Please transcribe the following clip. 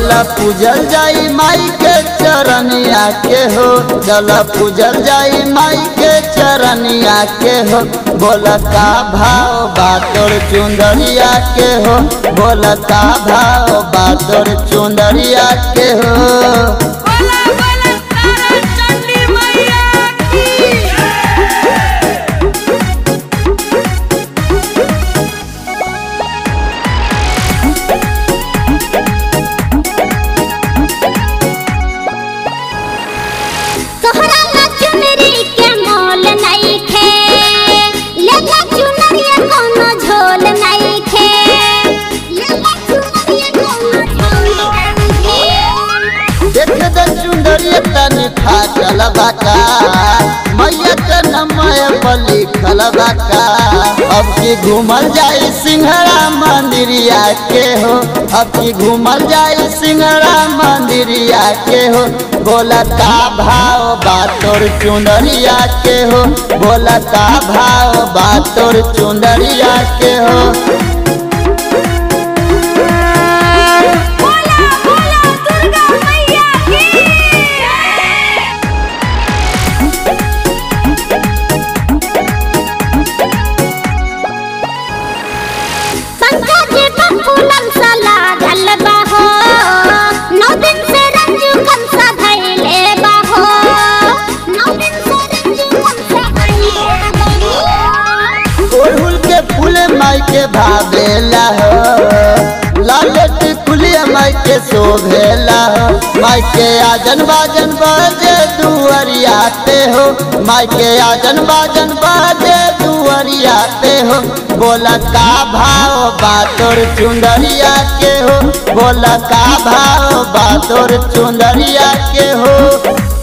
बोला पूजल जाई माई के चरनिया के हो चला पूजल जाई माई के चरनिया के हो बोला का भाव बातोर चुंदरिया के हो बोला का भाव बातोर चुंदरिया के हो बोला बोला तारा चंडी मैया की तोहरा ला चुनरी के मोल नइखे लेला चुनरिया कोनो झोल नइखे लेला चुनरिया कोनो झोल नइखे देख द चुंदरिया तनी फाटल बाका मैया के नमय बलि बाका अब की घूमल जाई सिंहरा मंदिरिया के हो अब की घूमल जाई सिंहरा मंदिरिया के हो बोला का भाव बातोर चुंदरिया के हो बोला का भाव बातोर चुंदरिया के हो बोला बोला दुर्गा मैया की पंकज बकुलम सा लागल बाहो नौ दिन से रंजू कंसा धैले बाहो नौ दिन से रंजू कंसा धैले बाहो ओढ़ुल के फूले माई के भावेला हो लालट कुलिया माई के शोभेला हो माई के आजन बाजन बाजे दुअरिया पे हो माई के आजन बाजन बाजे दुअरिया पे हो बोला का भाव बातोर चुंदरिया के हो बोला का भाव बातोर चुंदरिया के हो